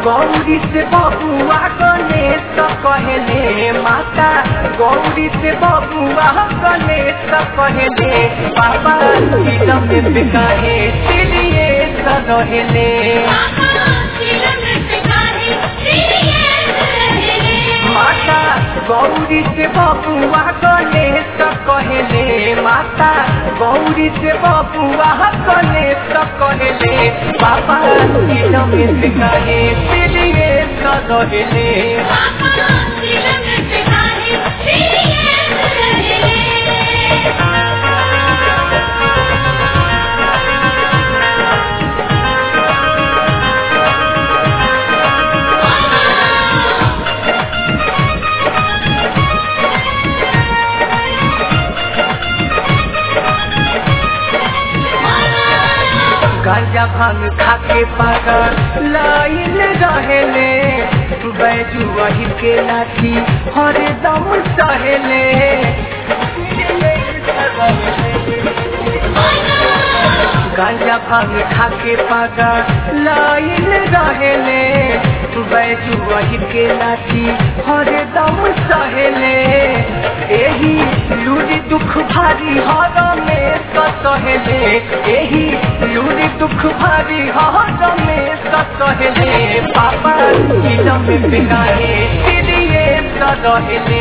गौरी से बबुआ गणेश कहले माता गौरी से बबुआ गणेश कहले बाबा चिलम में कहे चिड़िए रहले माता गौरी से बबुआ गणेश कहले माता गौरी से बबुआ गणेश कहले बाबा चिलम में कहे चिड़िए रहले गांजा भांग खाके पागल लाइन रहेले बैजू वही के लाठी हर दम सहेले गांजा भांग खाके पागल लाइन रहेले बैजू वही के लाठी हर दम सहेले एही लूरी दुख भारी हर में सहेले एही लूरी दुख भारी हर में सहेले पापा चिलम में बिगाड़े चिड़िए रहेले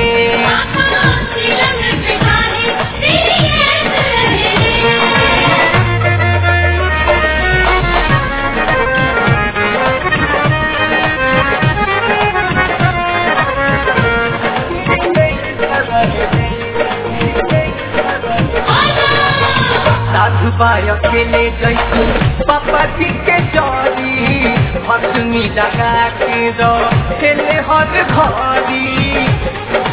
साधु बाय अकेले जैसी पापा जी के जरी हसमी लगा के खेले हर घरी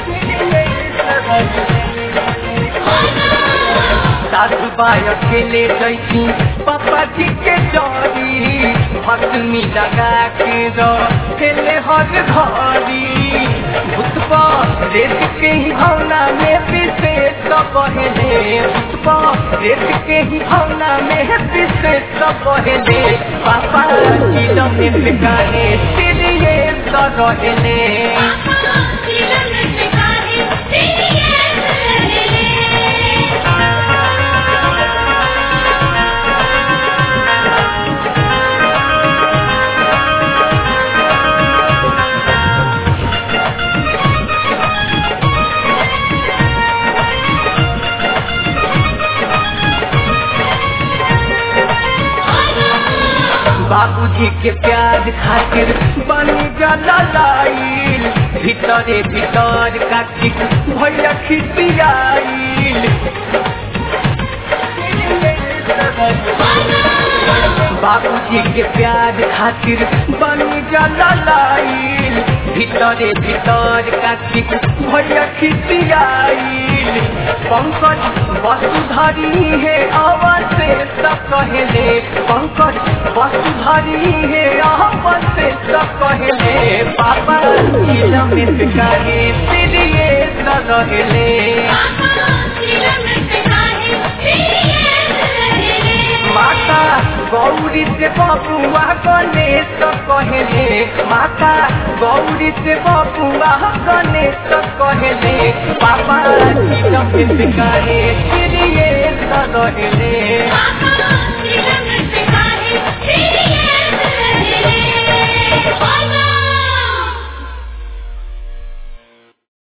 साधु बाय अकेले जैसी पापा जी के जरी हसमी लगा के खेले हर घरी भूतबा रेत के ही भावना में विशेष कहले भूतबा रेत के ही भावना में विशेष कहले पापा चिलो में बिकाने चिड़िए रहले बाबूजी के प्यार खातिर बनी गला लाइल भीतरे भीतर काटिक भैया खिसियाइल बाबूजी के प्यार खातिर बनी गला लाइल भीतरे भीतर काटिक भैया खिसियाइल पंकज वसुधरी है अवशेष कहले पंकज वसुधरी है अवशेष कहले पापा चिलमित कहे चिड़िए रहले माता गौरी से बबुआ गणेश कहले माता गौरी से बबुआ गणेश कहले पापा चिलमित कहे चिड़िए रहले